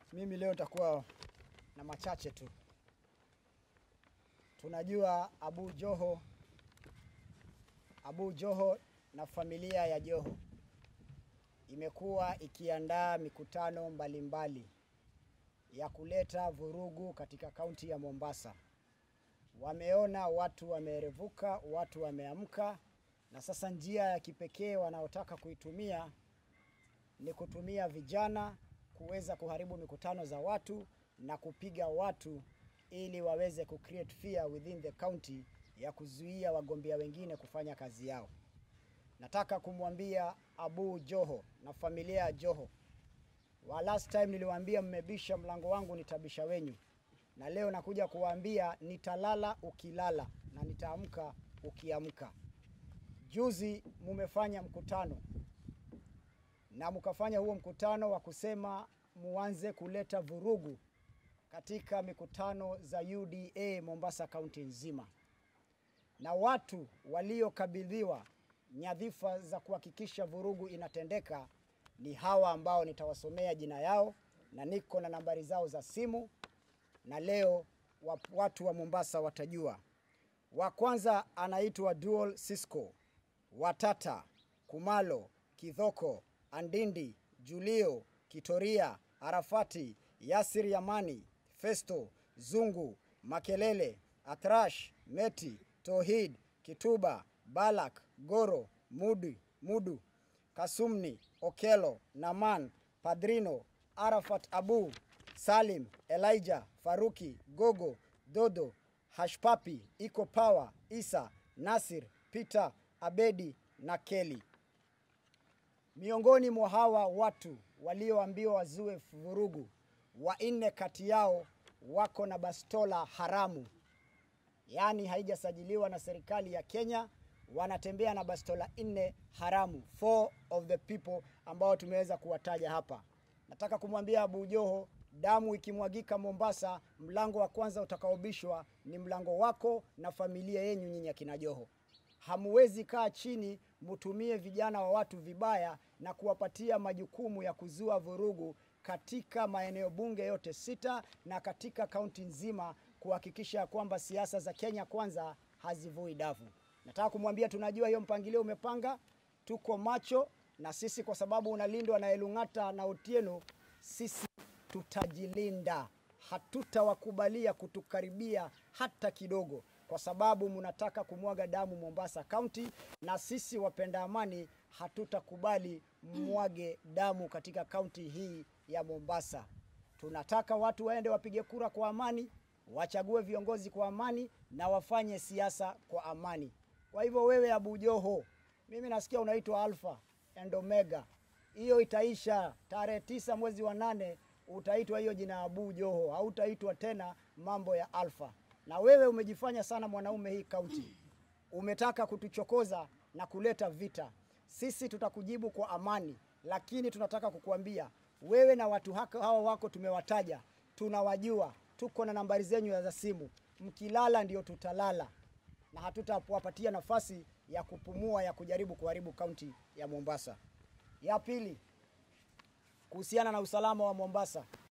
Mimi leo nitakuwa na machache tu. Tunajua Abu Joho, Abu Joho na familia ya Joho imekuwa ikiandaa mikutano mbalimbali ya kuleta vurugu katika kaunti ya Mombasa. Wameona watu wameerevuka, watu wameamka, na sasa njia ya kipekee wanaotaka kuitumia ni kutumia vijana kuweza kuharibu mikutano za watu na kupiga watu ili waweze ku create fear within the county ya kuzuia wagombea wengine kufanya kazi yao. Nataka kumwambia Abu Joho na familia ya Joho, wa last time niliwaambia mmebisha mlango wangu nitabisha wenyu, na leo nakuja kuwaambia nitalala ukilala na nitaamka ukiamka. Juzi mumefanya mkutano na mkafanya huo mkutano wa kusema muanze kuleta vurugu katika mikutano za UDA Mombasa kaunti nzima, na watu waliokabidhiwa nyadhifa za kuhakikisha vurugu inatendeka ni hawa ambao nitawasomea jina yao na niko na nambari zao za simu, na leo wa- watu wa Mombasa watajua. Wa kwanza anaitwa Dual Cisco, Watata, Kumalo, Kidhoko, Andindi, Julio, Kitoria, Arafati, Yasir Yamani, Festo, Zungu, Makelele, Atrash, Meti, Tohid, Kituba, Balak, Goro, Mudu, Mudu, Kasumni, Okelo, Naman, Padrino, Arafat Abu, Salim, Elijah, Faruki, Gogo, Dodo, Hashpapi, Iko Power, Isa, Nasir, Peter, Abedi na Kelly. Miongoni mwa hawa watu walioambiwa wazue vurugu, wanne kati yao wako na bastola haramu, yaani haijasajiliwa na serikali ya Kenya. Wanatembea na bastola nne haramu, four of the people ambao tumeweza kuwataja hapa. Nataka kumwambia Abu Joho, damu ikimwagika Mombasa, mlango wa kwanza utakaobishwa ni mlango wako na familia yenyu nyinyi akina Joho. Hamuwezi kaa chini mutumie vijana wa watu vibaya na kuwapatia majukumu ya kuzua vurugu katika maeneo bunge yote sita na katika kaunti nzima kuhakikisha kwamba siasa za Kenya kwanza hazivui davu. Nataka kumwambia tunajua hiyo mpangilio umepanga, tuko macho na sisi, kwa sababu unalindwa na Elung'ata na Otieno, sisi tutajilinda, hatutawakubalia kutukaribia hata kidogo, kwa sababu mnataka kumwaga damu Mombasa County, na sisi wapenda amani hatutakubali mwage damu katika kaunti hii ya Mombasa. Tunataka watu waende wapige kura kwa amani, wachague viongozi kwa amani na wafanye siasa kwa amani. Kwa hivyo wewe Abu Joho, mimi nasikia unaitwa Alpha and Omega. Hiyo itaisha tarehe tisa mwezi wa nane, utaitwa hiyo jina Abu Joho, hautaitwa tena mambo ya Alpha. Na wewe umejifanya sana mwanaume hii kaunti, umetaka kutuchokoza na kuleta vita. Sisi tutakujibu kwa amani, lakini tunataka kukuambia wewe na watu haka hawa wako tumewataja, tunawajua, tuko na nambari zenyu za simu. Mkilala ndio tutalala, na hatutawapatia nafasi ya kupumua ya kujaribu kuharibu kaunti ya Mombasa. Ya pili, kuhusiana na usalama wa Mombasa,